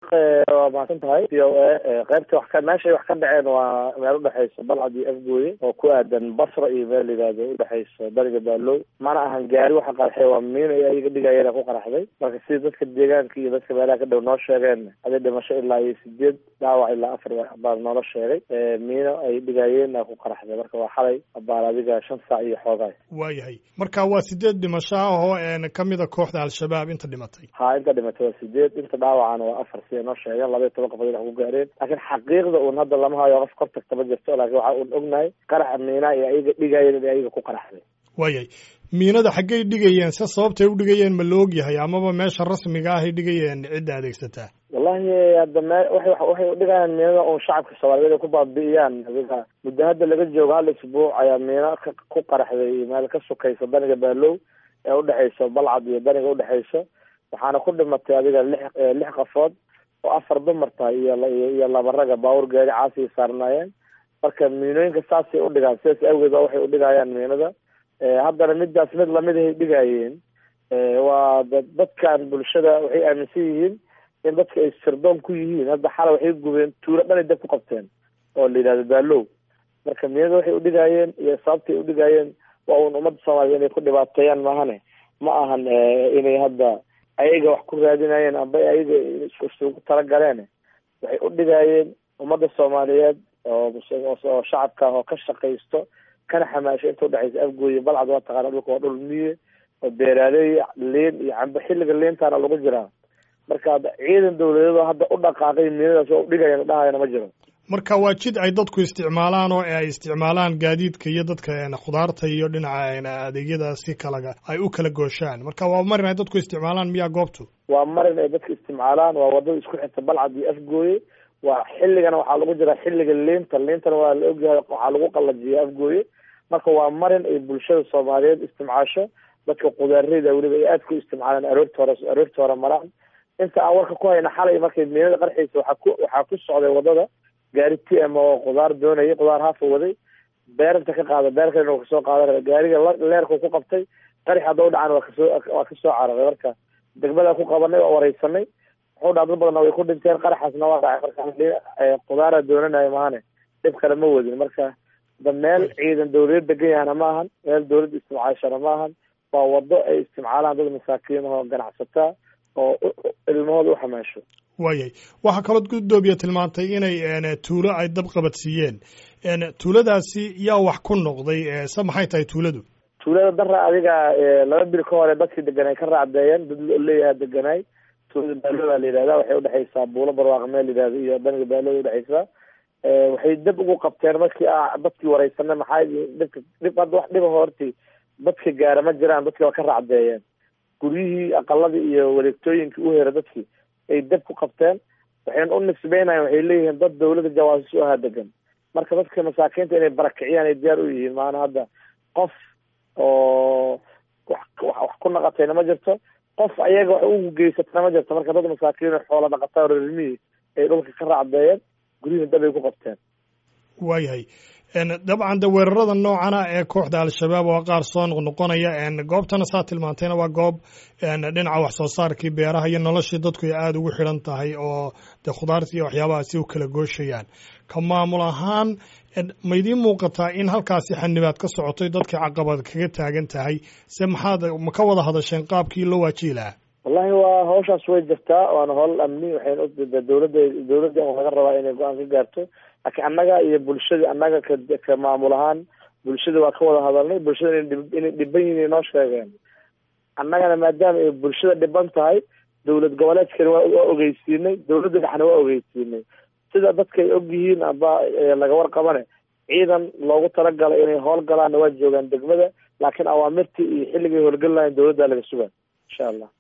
waa mahadsan tahay v o a qaybta wax ka meeshay wax ka dhaceen waa meel udhexaysa balcad iyo afgooye oo ku aadan basra iyo meel layihahdo udhexaysa bariga baalow mana ahan gaari waxa qaraxay waa miin ay ayaga dhigayeen ku qaraxday marka sida dadka deegaanka iyo dadka meelaha ka dhow noo sheegeen adi dhimasho ilaa iyo sideed dhaawac ilaa afar baa noola sheegay miino ay dhigayeen ku qaraxday marka waa xalay abaal adiga shan saac iyo xoogaay waayahay marka waa sideed dhimasho ah oo kamida kooxda al-shabaab inta dhimatay ha inta dhimatay waa sideed inta dhaawacana waa afar siday noo sheegeen laba iyo toban qofood wax ku gaareen laakiin xaqiiqda un hadda lama hayo qof kor tagta ma jirto laakiin waxa un ognahay qaraxa miina iyo ayaga dhigayeen in ayaga ku qaraxday waayahay miinada xaggay dhigayeen se sababtay u dhigayeen ma la og yahay amaba meesha rasmiga ahay dhigayeen cidda adeegsataa wallahi hadda me waxay waxay udhigayaan miinada un shacabka soomaaliyeed ay ku baabi'iyaan adiga muddo hadda laga joogo hal isbuuc ayaa miino ku qaraxday meel ka sukaysa daniga baalow ee udhexaysa balcad iyo daniga udhexaysa waxaana ku dhimatay adiga lix lix qafood oo afar dumar tahay iyo iyo laba raga baawur gaari caasiay saarnaayeen marka miinooyinka saasay udhigaan sidaas awgeed ba waxay udhigayaan miinada haddana midaas mid lamidahay dhigayeen waa dadkan bulshada waxay aaminsan yihiin in dadka ay sirdoon ku yihiin hadda xala waxay gubeen tuulo dhan ay dab ku qabteen oo la yidhahdo baalow marka miinada waxay udhigaayeen iyo sababtay udhigaayeen waa un ummadda soomaaliya inay ku dhibaateeyaan maahane ma ahan inay hadda ayaga wax ku raadinayeen amba ayaga isugu talagaleen waxay udhigaayeen ummadda soomaaliyeed oo shacabka oo ka shaqaysto kana xamaashay inta udhexaysa afgooye balcad waa taqaana dhulka waa dhul miye oo beeraaleey liin iyo cambe xilliga liintaana lagu jiraa marka hadda ciidan dawladeedoo hadda u dhaqaaqay miinadaas oo udhigayana dhahayana ma jiro marka waa jid ay dadku isticmaalaan oo ay isticmaalaan gaadiidka iyo dadka khudaarta iyo dhinaca adeegyada si kalaga ay u kala gooshaan marka waa marin ay dadku isticmaalaan miyaa goobtu waa marin ay dadka isticmaalaan waa wadada isku xirta balcad iyo afgooye waa xilligana waxaa lagu jiraa xilliga liinta liintana waa la ogyahay waxaa lagu qalajiya afgooye marka waa marin ay bulshada soomaaliyeed isticmaasho dadka qudaareyda weliba ay aada ku isticmaalaan aroorta hore aroorta hore maraan inta aan warka ku hayna xalay markay miinada qarxaysa waxaa ku waxaa ku socday wadada gaari t m oo khudaar doonayay khudaar haafa waday beerinta ka qaada beer kalena waa kasoo qaadan gaariga leerku ku qabtay qarix hadda u dhacan waa kasoo waa kasoo cararay marka degmada ku qabanay oo wareysanay wuxuu dhaa dad badanna way ku dhinteen qaraxaasna waa dhacay marka khudaara doonanayo maahane dhib kale ma wadin marka da meel ciidan dawladeed degan yahana ma ahan meel dawladda isticmaashana ma ahan waa wado ay isticmaalaan dad masaakiin oo ganacsataa oo ilmahooda u xamaasho waayay waxaa kaloo guddoomiya tilmaantay inay tuulo ay dab qabadsiiyeen tuuladaasi yaa wax ku noqday se maxay tahay tuuladu tuulada dara adiga laba bil ka hore dadkii deganay ka raacdeeyeen dad leeyaha deganaay tuulada baalooda la yidhahda waxay udhexaysaa buulo barwaaqo meel la yidhahdo iyo daniga baalooda udhexaysaa waxay dab ugu qabteen markii a dadkii wareysanay maxaa dhibka dhib hadda wax dhiba horti dadka gaara ma jiraan dadkii waa ka raacdeeyeen guryihii aqaladii iyo wareegtooyinkii u hera dadkii ay dab ku qabteen waxayna u nisbeynayan waxay leeyihiin dad dawladda jawaasis u ahaa degan marka dadka masaakiinta inay barakiciyaan ay diyaar u yihiin maana hadda qof oo wax wax ku naqatayna ma jirto qof ayaga wax ugu geysatana ma jirto marka dad masaakiin xoola dhaqataa reermihii ay dhulka ka raacdeeyeen guryihii dab ay ku qabteen waayahay dabcan de weerarada noocana ee kooxda al-shabaab waa qaar soo noqnoqonaya goobtana saa tilmaantayna waa goob dhinaca wax soo saarkii beeraha iyo noloshii dadku ay aada ugu xidhan tahay oo de khudaarta iyo waxyaabahaasi u kala gooshayaan ka maamul ahaan ma idiin muuqataa in halkaasi xanibaad ka socotoy dadkii caqabad kaga taagan tahay se maxaad ma ka wada hadasheen qaabkii loo waajihi lahaa wallahi waa hawshaas way jirtaa waana howl amni waxayna dawladda dawladda laga rabaa inay go-aan ka gaarto laakiin annaga iyo bulshadii annaga ka ka maamul ahaan bulshada waa ka wada hadalnay bulshada inay dhiban yihin inoo sheegeen annagana maadaama ay bulshada dhiban tahay dawlad goboleedkana waa ogeysiinay dawladda dhexna waa ogeysiinay sida dadka ay og yihiin aba laga warqabane ciidan loogu talagalay inay howlgalaanna waa joogaan degmada laakiin awaamirtii iyo xilligay howlgeli lahayn dawladda laga sugaa insha allah